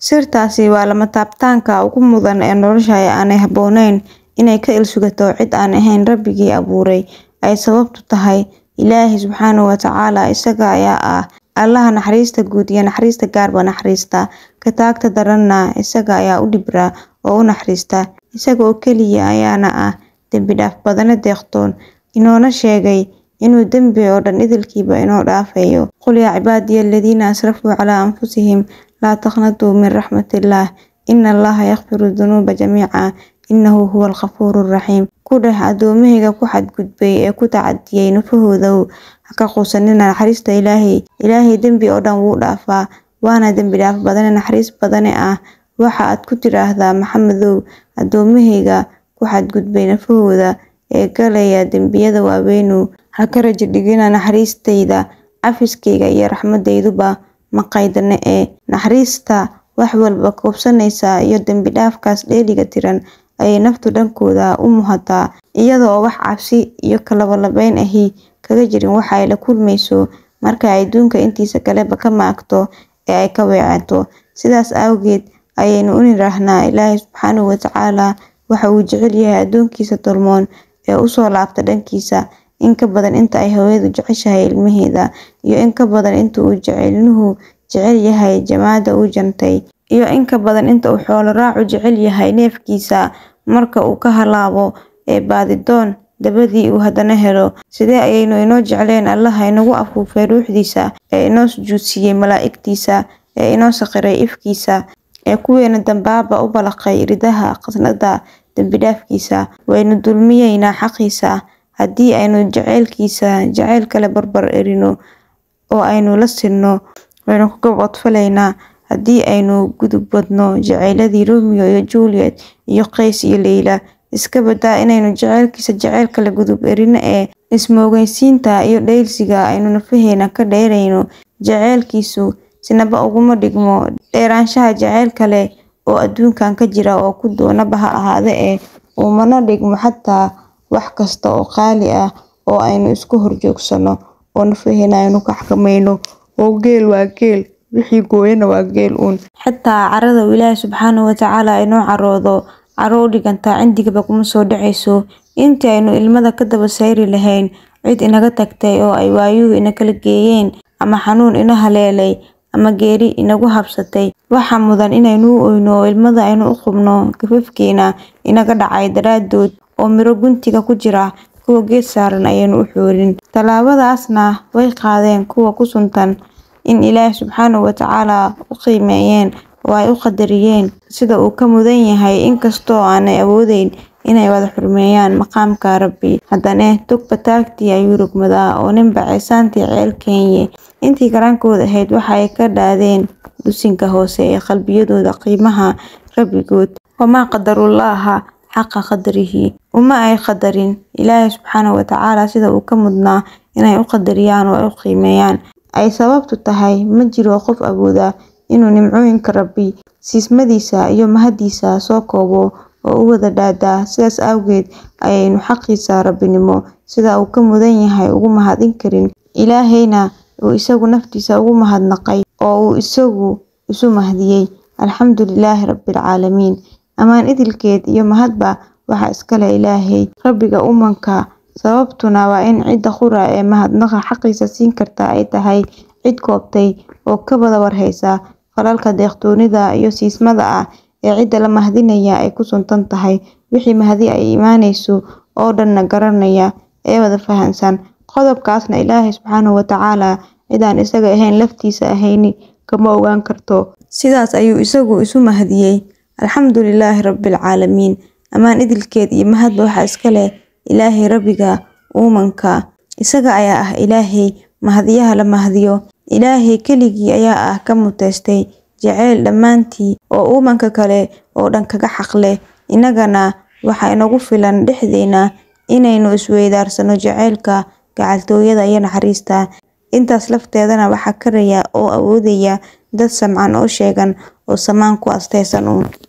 Sirtaasi waa lama taabtaanka ugu mudan ee nolosha ee aanay habboonayn inay ka ilsugato cid aan ahayn Rabbigii abuuray. Ay sababtu tahay Ilaahay Subxaanahu wa Tacaala isaga ayaa ah Allaha naxariista guud iyo naxariista gaarba naxariista, ka taagta daranna isaga ayaa u dhibra oo u naxariista. Isaga oo keliya ayaana ah dembi dhaaf badane deeqtoon, inoona sheegay inuu dembi oo dhan idilkiiba inoo dhaafayo. Qul yaa cibaadiya aladiina asrafuu calaa anfusihim laa taqnatuu min raxmatillaah ina Allaha yaghfiru dunuuba jamiica innahu huwal ghafuurur raxiim. Ku dheh addoommahayga ku xadgudbay ee ku tacadiyay nafahoodow ha ka quusanina naxariista Ilaahay. Ilaahay dembi oo dhan wuu dhaafaa, waana dembi dhaaf badane naxariis badane ah. Waxa aad ku tiraahdaa Maxamedow, addoommahayga ku xadgudbay nafahooda ee galaya dembiyada waaweynow, ha ka rajo dhigina naxariistayda, cafiskayga iyo raxmadayduba ma qaydna ee naxariista wax walba koobsanaysa iyo dembi dhaafkaas dheeliga tiran ayay naftu dhankooda u muuhataa, iyada oo wax cabsi iyo kalabalabayn ahi kaga jirin waxa ay la kulmayso marka ay adduunka intiisa kaleba ka maagto ee ay ka weecato. Sidaas awgeed ayaynu u niraahnaa Ilaahay Subxaanahu wa Tacaala waxa uu jecel yahay addoonkiisa tolmoon ee u soo laabta dhankiisa in ka badan inta ay hooyadu jeceshahay ilmaheeda, iyo in ka badan inta uu jecelnuhu jecel yahay jamaada uu jantay, iyo in ka badan inta uu xoolo raacu jecel yahay neefkiisa marka uu ka halaabo ee baadidoon dabadii uu haddana helo. Sidee ayaynu inoo jeclayn Allaha inagu afuufay ruuxdiisa, ee inoo sujuudsiiyay malaa'igtiisa, ee inoo sakhiray ifkiisa, ee kuweena dambaaba u balaqay iridaha khasnadda dembi dhaafkiisa. Waynu dulmiyeynaa xaqiisa haddii aynu jacaylkiisa jacayl kale barbar erino oo aynu la sinno, waynu ku gabadfalaynaa haddii aynu gudubadno jacayladii Romeo iyo Juliet iyo Qays iyo Layla. Iska badaa inaynu jacaylkiisa jacayl kale gudub erino ee is-moogaysiinta iyo dhayalsiga aynu nafaheena ka dheerayno jacaylkiisu sinaba uguma dhigmo dheeraanshaha jacayl kale oo adduunkan ka jira oo ku doonaba ha ahaade ee umana dhigmo xataa wax kasta oo qaali ah oo aynu isku horjoogsano oo nafaheena aynu ka xakamayno oo geel waa geel wixii gooyana waa geel uun. Xataa carada uu Ilaahay Subxaanahu wa Tacaala inoo caroodo caro u dhiganta cindigaba kuma soo dhacayso. Intii aynu ilmada ka daba sayri lahayn cid inaga tagtay oo ay waayuhu ina kala geeyeen, ama xanuun ina haleelay, ama geeri inagu habsatay, waxaa mudan inaynu u oyno oo ilmada aynu u qubno gafafkeena inaga dhacay daraadood oo miro guntiga ku jira kuwa geed saaran ayaynu u xoorin. Tallaabadaasna way qaadeen kuwa ku suntan in Ilaahay Subxaanahu wa Tacaala u qiimeeyeen oo ay u qadariyeen sida uu ka mudan yahay inkastoo aanay awoodeyn inay wada xurmeeyaan maqaamka Rabbi. Haddana togba taagtii ayuu rogmadaa oo ninba ceesaantii ceel keenye. Intii karaankooda ahayd waxa ay ka dhaadeen dusinka hoose ee qalbiyadooda qiimaha Rabbigood. Wamaa qadarullaaha xaqa qadrihi. Uma ay qadarin Ilaahay Subxaanahu wa Tacaala sida uu ka mudnaa inay u qadariyaan oo ay u qiimeeyaan. Ay sababtu tahay ma jiro qof awooda inuu nimcooyinka Rabbi, siismadiisa iyo mahadiisa soo koobo oo u wada dhaadaa. Sidaas awgeed ayaynu xaqiisa Rabbinimo sida uu ka mudan yahay ugu mahadin karin. Ilaahayna uu isagu naftiisa ugu mahadnaqay oo uu isagu isu mahdiyay. Alxamdulilaahi Rabbil Caalamiin. Ammaan idilkeed iyo mahadba waxaa iska leh Ilaahay, Rabbiga uunka. Sababtuna waa in cidda qura ee mahadnaqa xaqiisa siin karta ay tahay cid koobtay oo ka wada warhaysa falalka deeqtoonnida iyo siismada ah ee cidda la mahadinaya ay ku suntan tahay. Wixii mahadi ay imanayso oo dhanna garanaya ee wada fahansan. Qodobkaasna Ilaahay Subxaanahu wa Tacaala cid aan isaga ahayn laftiisa ahayni kama ogaan karto. Sidaas ayuu isagu isu mahdiyay. Alxamdulilaahi Rabbil Caalamiin. Ammaan idilkeed iyo mahadba waxaa iska leh Ilaahay Rabbiga uunka. Isaga ayaa ah Ilaahay mahadiyaha la mahadiyo. Ilaahay keligii ayaa ah ka mutaystay jacayl dhammaantii oo uunka kale oo dhan kaga xaq leh. Innagana waxaa inagu filan dhexdeena inaynu isweydaarsano jacaylka, gacaltooyada iyo naxariista. Intaas lafteedana waxaa karaya oo awoodaya dad samcan oo sheegan oo samaan ku astaysan uun.